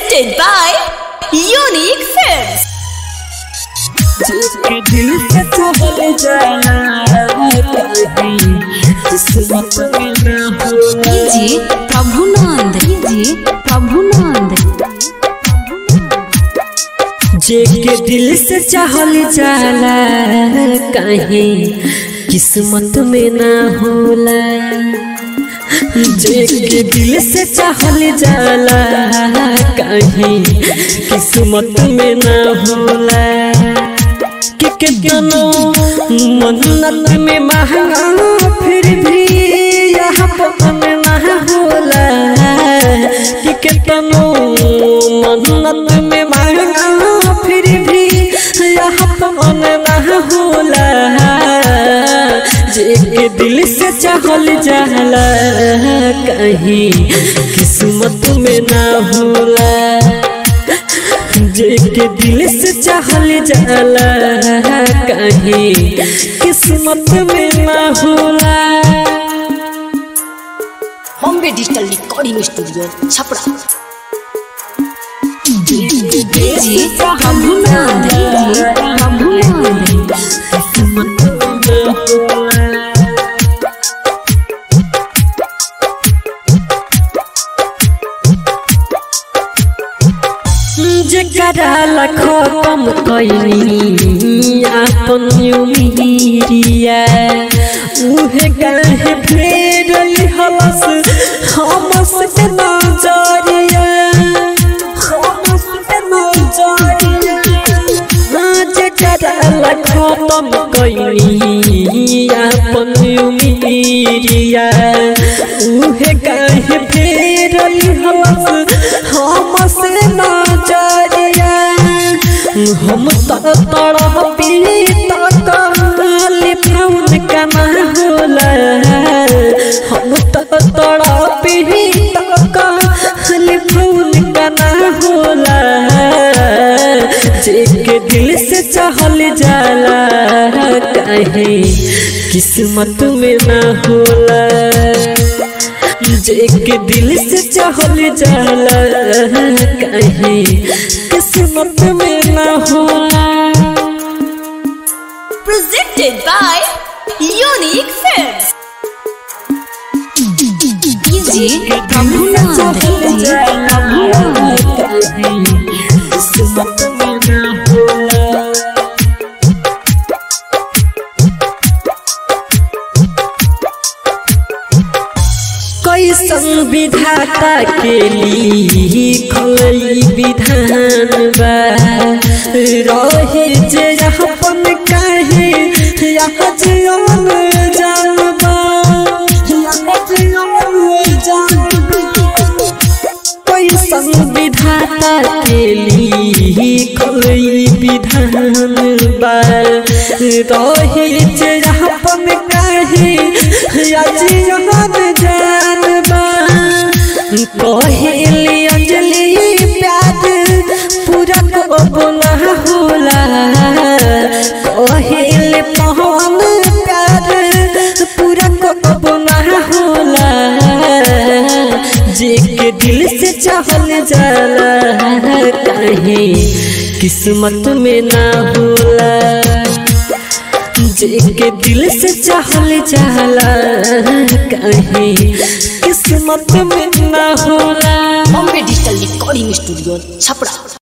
presented by Unique Films. जिसके दिल से चहल जाना कहीं किस्मत में न हो जी प्रभुनंद जी प्रभुनंद जेके दिल से चहल जाला कहीं किस्मत में ना होला जेके दिल से चहल जाला कहीं किस्मत में ना होला कि कितनो मन्नत में महंगा फिर भी यहाँ पवन ना होला कि कितनो मन्नत में महंगा फिर भी यहाँ पवन ना होला जे दिल से चहल जाला कहीं किस्मत में ना होला जेके दिल से चाहल जाला कहीं किस्मत में ना होला Bombay Digital Recording Studio, Chapra. जी प्रभुनंद जी प्रभुनंद किस्मत में ना होला जकरा लखो कम कैनी आपन उमिरिया उहे काहे फेरल हवस हमस के नजरिया हमस के नजरिया जकरा लखो कम कैनी आपन उमिरिया उहे काहे फेरल हवस हमस नजरिया हम तो तड़प पीता काली प्रौन कना होला हम तो तड़प पीता काली प्रौन कना होला जेके दिल से चहल जाला कहे किस्मत में ना होला जेके दिल से चहल जाला कहीं किस्मत में ना होला Presented by Unique Films. जी प्रभुनंद जी प्रभुनंद किस्मत में ना होला कैसन विधाता के लिखल विधान बा रहे जे अपन काहे यहाँ जीवन जानबा यहाँ जीवन जानबा कैसन विधाता के लिखल विधान बा रहे जे अपन काहे आज यहाँ जानबा कहेली अंजलि प्यार पूरा को ना होला कहेली पवन प्यार पूरा को ना होला जेके दिल से चाहल जाला कहीं किस्मत में ना होला जेके दिल से चाहल जाला कहीं किस्मत में ना होला Bombay Digital Recording Studio, Chapra.